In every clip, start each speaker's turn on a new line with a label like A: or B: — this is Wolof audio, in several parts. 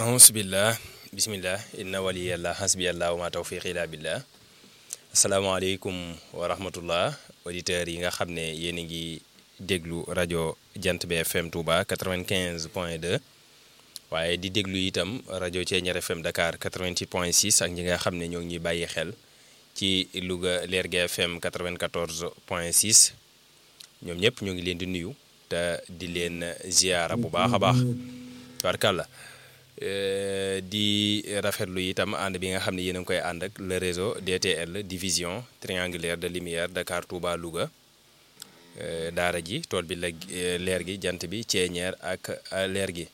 A: ahusbillah bismillah inna waliyallah hasbiyallah wa ma tawfiq illa billah asalaamaaleykum wa rahmatullah auditeurs yi nga xam ne yéen a ngi déglu rajo jant bi fm Touba 95 point 2 waaye di déglu itam rajo Thiéniere fm Dakar 88 point 6 ak ñi nga xam ne ñoo ngi ñuy bàyyi xel ci Louga Lergui FM 94 point 6 ñoom ñëpp ñoo ngi leen di nuyu te di leen ziyaara bu baax a baax tubaarkàlla di rafetlu itam ànd bi nga xam ne yéen a ngi koy ànd ak le réseau DTL division triangulaire de lumière Dakar Touba Louga daara ji tool bi la leer gi jant bi Thiéniere ak leer gi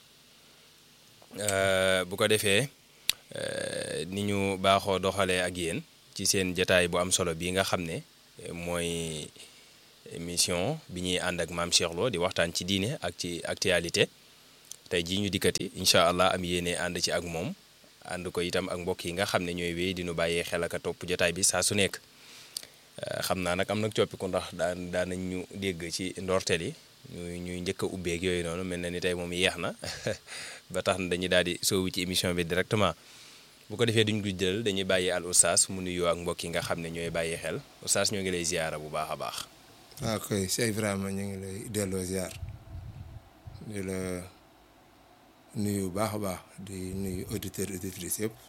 A: bu ko defee ni ñu baaxoo doxalee ak yéen ci seen jataay bu am solo bi nga xam ne mooy émission bi ñuy ànd ak maam Cheikh Lo di waxtaan ci diine ak ci actualité tey jii ñu dikkati incha allah am yéene ànd ci ak moom ànd ko itam ak mbokk yi nga xam ne ñooy wéy di nu bàyyee xel ak a topp jotaay bi saa su nekk xam naa nag am nag coppiku ndax daan daan nañ ñu dégg ci ndorteel yi ñuy ñuy njëkk a ubbeeg yooyu noonu mel na ni tey moom yeex na ba tax na dañuy daal di soowu ci émission bi directement bu ko defee duñ guddal dañuy bàyyi al oustaz mu nuyoo ak mbokk yi nga xam ne ñooy bàyyi xel oustaz ñoo ngi lay ziyaara bu baax a baax.
B: waaw koy Cheikh Ibrahima ñu ngi lay delloo ziar di la. nuyu bu baax a baax di nuyu auditeurs auditrices yëpp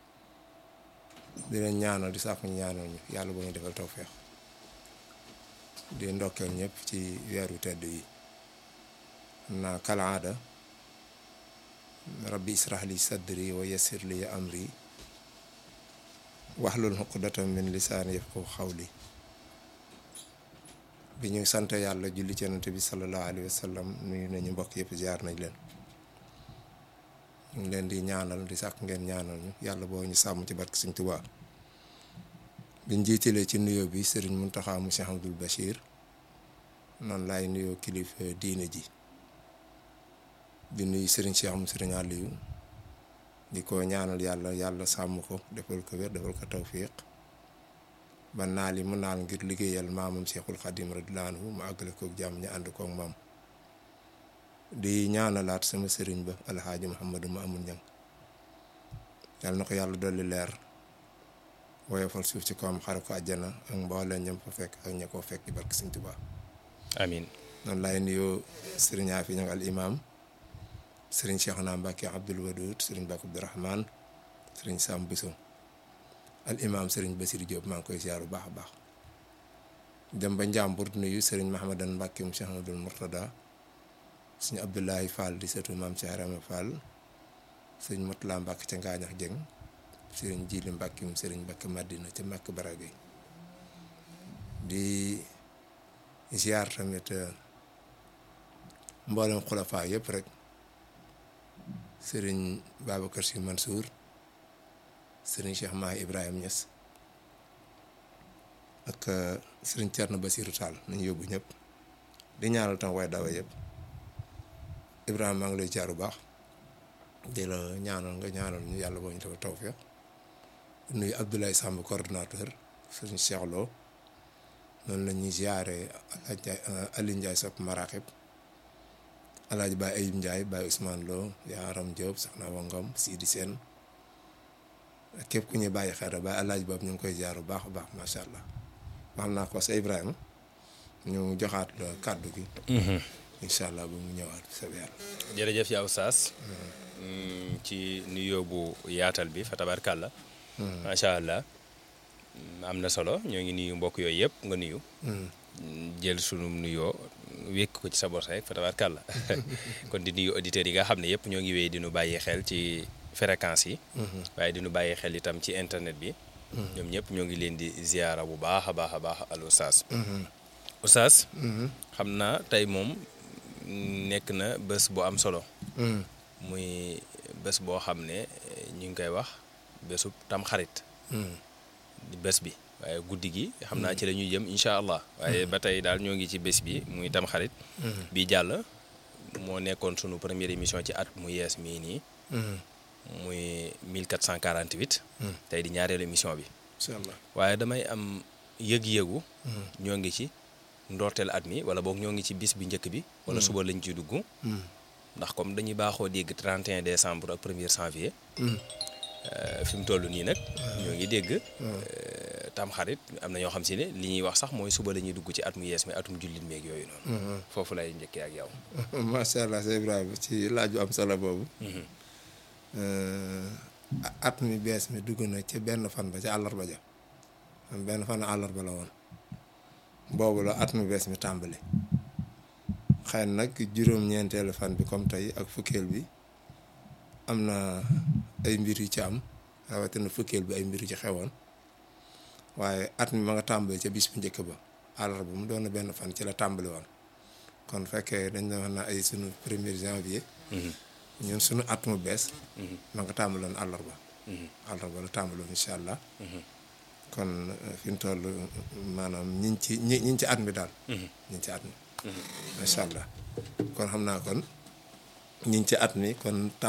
B: di leen ñaanal di sàkku ñaanal ñu yàlla boo ñu defal tawfeex di ndokkeel ñëpp ci weeru tedd yi naa kalaada rabbi israh li sadri wa yassir li amri wahlul uqdatan min lisaani yafqahu qawli bi ñu sant yàlla julli ci yonent bi sallallahu alayhi wa sallam nuyu nañu mbokk yëpp ziar nañ leen ñu ngi leen di ñaanal di sàkk ngeen ñaanal ñu yàlla boo ñu sàmm ci barke Sëñ Tuubaa biñ jiitalee ci nuyoo bi sëriñ Muntaxa mu Cheikh Abdoul Bachir noonu laay nuyoo kilifa diine ji di nuyu sëriñ Cheikh mu sëriñ Aliou di ko ñaanal yàlla yàlla sàmm ko defal ko wér defal ko tawfiq ba naal yi mu naal ngir liggéeyal maamam Cheikhul Xadim radiyallaahu anhu mu àggale kook jàmm ñu ànd kook maam di ñaanalaat sama sëriñ ba alxaaji Muhammadu ma amul ñang yàlla na ko yàlla dolli leer woyofal suuf ci kawam xare ko àjjana ak mbooleem ñam fa fekk ak ña koo fekk ci barke Sëñ Tuubaa
A: amiin
B: noonu laay nuyoo sëriñ Afi ñang al imam sëriñ Cheikhuna Mbàkke Abdul Wadud sëriñ Mbàkke Abdurahmaan sëriñ Sam Biso al imam sëriñ Basir Diop maa ngi koy ziar bu baax a baax dem ba Njàmbur nuyu sëriñ Mahamadan Mbàkke mu Cheikh Amadul Murtada sëñ Abdoulaye Fall di seetu maam Cheikh Rama Fall sëñ Motula Mbàkke ca Ngaañax Jeng sëriñ Jili Mbàkke mu sëriñ Mbàkke Madina ca Màkk Baragay di ziar tamit mboolem xulafaa yëpp rek sëriñ Babacar Si Mansour sëriñ Cheikh Mahi Ibrahima Niass ak sëriñ Thierno Basirou Tall nañu yóbbu ñëpp di ñaanal tam way dawa yëpp Ibrahima maa ngi lay jaar bu baax di la ñaanal nga ñaanal ñu yàlla boo ñu dafa tawfeex nuyu Abdoulaye Samb coordonnateur sëriñ Cheikh Lo noonu la ñuy ziare Aliou Ndiaye sopp Maraxib Alaaji Baye Ayib Ndiaye Baye Ousmane Lo Yaaram Diop Soxna Wangam Sidi Sène képp ku ñuy bàyyi xel Baye Alaaji boobu ñu ngi koy ziar bu baax a baax macha allah wax naa ko sa Ibrahima ñu joxaat la kàddu gi. incha allah ba mu ñëwaat sa yàlla.
A: jërëjëf yaa Oustaz ci nuyoo bu yaatal bi fa tabarkàlla macha allah am na solo ñoo ngi nuyu mbokk yooyu yëpp nga nuyu. jël sunu nuyoo wékk ko ci sa bos rek fa tabarkàlla kon di nuyu auditeurs yi nga xam ne yëpp ñoo ngi wéy di nu bàyyi xel ci fréquence yi. waaye di nu bàyyi xel itam ci internet bi. ñoom ñëpp ñoo ngi leen di ziyaara bu baax a baax a baax al Oustaz. Oustaz. xam naa tey moom. nekk na bés bu am solo. muy bés boo xam ne ñu ngi koy wax bésu tamxarit. di bés bi waaye guddi gi xam naa ci la ñuy jëm incha allah. waaye ba tey daal ñoo ngi ci bés bi muy tamxarit. bi jàll moo nekkoon sunu première émission ci at mu yees mii nii. muy 1448. tey di ñaareelu émission bi.
B: incha allah
A: waaye damay am yëg-yëgu. ñoo ngi ci. ndorteel at mi wala boog ñoo ngi ci bis bi njëkk bi. wala suba lañ ciy dugg. ndax comme dañuy baaxoo dégg 31 décembre ak 1er janvier euh, fi mu toll nii nag ñoo ngi dégg euh, tamxarit am na ñoo xam si ne li ñuy wax sax mooy suba la ñuy dugg ci at mu yees mi atum jullit meeg yooyu noonu foofu lay njëkkee ak yow
B: macha allah Cheikh Ibrahima ci laaj bu am solo boobu. at mi bees mi dugg na ci benn fan ba ci àllarba ja benn fan àllarba la woon boobu la at mi bees mi tàmbali xëy na nag juróom-ñeenteelu fan bi comme tey ak fukkeel bi am na ay mbir yu ci am rawatina fukkeel bi ay mbir yu ci xewoon waaye at mi ma nga tàmbali ca bis bu njëkk ba àllarba mu doon na benn fan ci la tàmbali woon kon fekkee dañ la wax na ay sunu premier janvier ñun sunu at mu bees ma nga tàmbaloon àllarba àllarba la tàmbaloon incha allah kon eh, fi mu toll maanaam ñiñ ci ñi ñiñ ci at mi daal ñiñ ci at mi macha allah kon xam naa kon ñiñ ci at mi kon